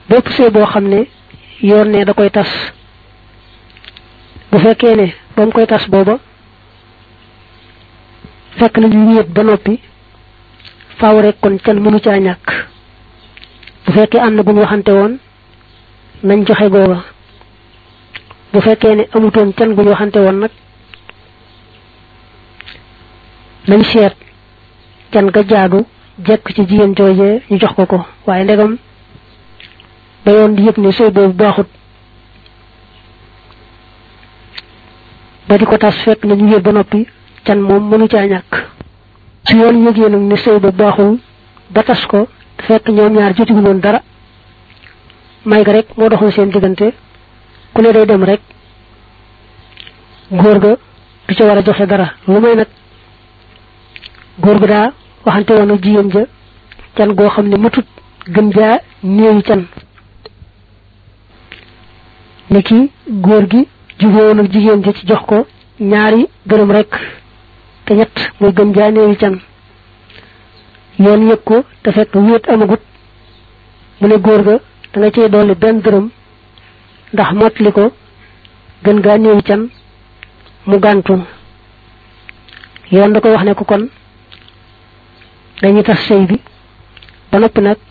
bépp sëy boo xam ne yoon ne da koy tas bu fekkee ne ba mu koy tas booba fekk na ñu wéet ba noppi faaw rek kon can mënu caa ñàkk bu fekkee am na bu ñu waxante woon nañ joxe googa bu fekkee ne amutoon can bu ñu waxante woon nag nañ seet can ga jaadu jekk ci jigéen joojee ñu jox ko ko waaye ndegam ba yoon di yëg ne sëy boobu baaxut ba di ko tas fekk na ñu wéet ba noppi can moom mënu caa ñàkk su yoon yëgee nag ne sëy ba baaxul ba tas ko fekk ñoom ñaar jotigu woon dara may ga rek moo doxoon seen diggante ku ne day dem rek góor ga du ca war a joxe dara lu may nag góor ga daa waxante woon ak jigéen ja can goo xam ne matut gën jaa néewi can ni ki góor gi jubóowoon ak jigéen ja ci jox ko ñaari dërëm rek te ñett muy gën jaa néewi can yoon yëg ko te fekk wéet amagut mu ne góor ga da nga cey dolli benn dërëm ndax mottali ko gën gaa néewi can mu gàntu yoon da koy wax ne ko kon dañuy tas sëy bi ba noppi nag